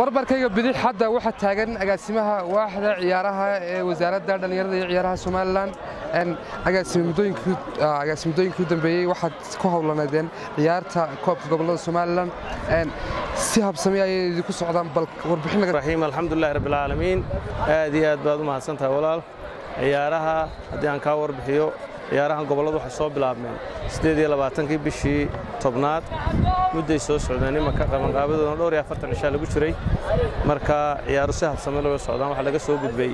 barbarkayga bidix hadda waxaa taagan agaasimaha waaxda ciyaaraha ee wasaaradda dhallinyarada iyo ciyaaraha somalilan agaasimadooyinkii u dambeeyey waxaad ku howlaneedeen ciyaarta koobka gobollada somalilan si habsami ayay idinku socdaan bal warbixin alxamdulilahi rabbilcaalamiin aad iyo aad baad u mahadsantahay walaal ciyaaraha haddii aan kaa warbixiyo ciyaarahan gobolladu waxay soo bilaabmeen siddeed iyo labaatankii bishii tobnaad mudday soo socdeen imanka qabanqaabadoodana dhowr iyo afartan cishaa lagu jiray marka ciyaaru si habsame looga socdaan waxaa laga soo gudbay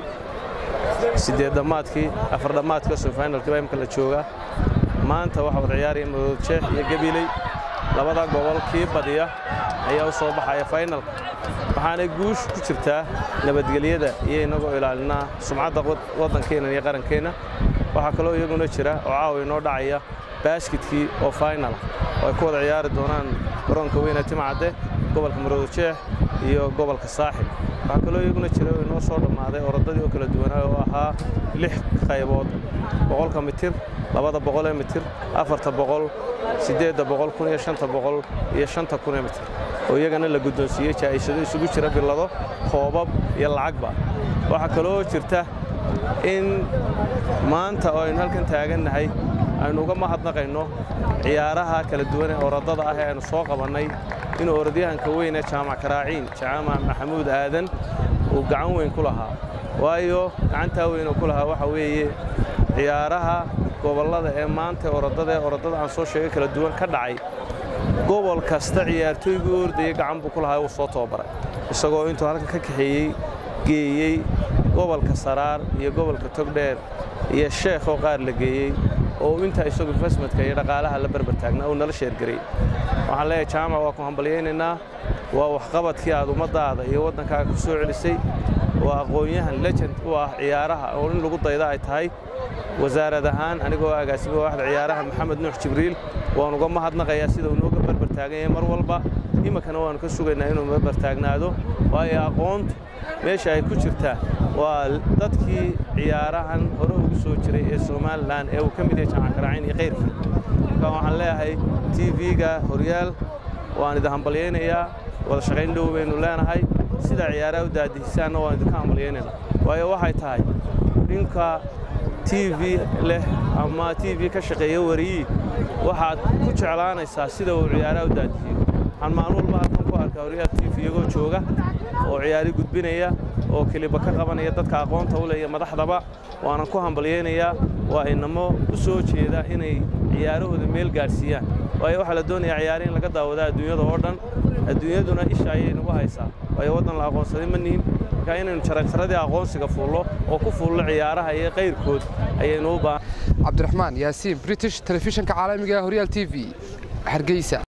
siddeed dhammaadkii afar dhammaadka semifinalkii baa imka la joogaa maanta waxaa wada ciyaaraya madood jeex iyo gabiley labada gobol kii badiya ayaa u soo baxaya faynalka waxaanay guush ku jirtaa nabadgelyada iyo innagoo ilaalinaa sumcadda waddankeenna iyo qarankeenna waxaa kaloo iyaguna jira oo caawa inoo dhacaya baaskitkii oo faynala oo ay ku wada ciyaari doonaan garoonka weyne timcadde gobolka maroodojeex iyo gobolka saaxib waxaa kaloo iyaguna jira oo inoo soo dhammaaday orodadii oo kala duwanaa oo ahaa lix qaybood boqolka mitir labada boqolee mitir afarta boqol siddeedda boqol kun iyo shanta boqol iyo shanta kunee mitir oo iyagana la guddoonsiiyey jaa'ishado isugu jira billado koobab iyo lacagba waxaa kaloo jirta in maanta oo aynu halkan taagannahay aynu uga mahadnaqayno ciyaaraha kala duwan ee orodada ah ee aynu soo qabannay inuu orodyahanka weyn ee jaamac karaaciin jaamac maxamuud aadan uu gacan weyn ku lahaa waayo gacantaa weyn oo ku lahaa waxa weeye ciyaaraha gobollada ee maanta orodada ee orodada aan soo sheegay kala duwan ka dhacay gobol kasta ciyaartooygii u ordayay gacan buu ku lahaa uu soo tababaray isagoo intuu halkan ka kaxeeyey geeyey gobolka saraar iyo gobolka togdheer iyo sheekhoo qaar la geeyey oo intaa isagu investmentka iyo dhaqaalaha la barbar taagnaa uu nala sheergaray waxaan leeyahay jaamac waa ku hambalyaynaynaa waa waxqabadkii aad ummaddaada iyo waddankaaga ku soo celisay waa aqoon-yahan legend u ah ciyaaraha oo in lagu dayda ay tahay wasaarad ahaan anigoo agaasimo waaxda ciyaaraha maxamed nuux jibriil waan uga mahadnaqayaa sida uu nooga barbar taagan yahay mar walba iminkana waannu ka sugaynaa inuu barbar taagnaado waayo aqoontu meesha ay ku jirtaa waa dadkii ciyaarahan hore ugu soo jiray ee somalilan ee uu ka mid yahay jaamac karaaciin iyo kayrkii marka waxaan leeyahay t v-ga horyaal waan idin hambalyaynayaa wada shaqayn dhow baynu leenahay sidaa ciyaaraha u daadihisaanna waan idinka hambalyaynaynaa waayo waxay tahay dhinka t v leh ama t v ka shaqeeya wariyii waxaad ku jeclaanaysaa sida uu ciyaaraha u daadihiyo waxaan maalin walba halkan ku arkaa horyaal t v iyagoo jooga oo ciyaari gudbinaya oo keliba ka qabanaya dadka aqoonta u leeya madaxdaba waanan ku hambalyaynayaa waa inamo u soo jeeda inay ciyaarahooda meel gaadhsiiyaan waayo waxaa la doonayaa ciyaari in laga daawada adduunyada oo dhan adduunyaduna isha ayay nagu haysaa waayo waddan la aqoonsaday ma nihin marka inaynu jaranjaradii aqoonsiga fuullo oo ku fuullo ciyaaraha iyo qayrkood ayaynu u baahan cabdiraxmaan yaasiin british telefishinka caalamiga horyaal t v hargeysa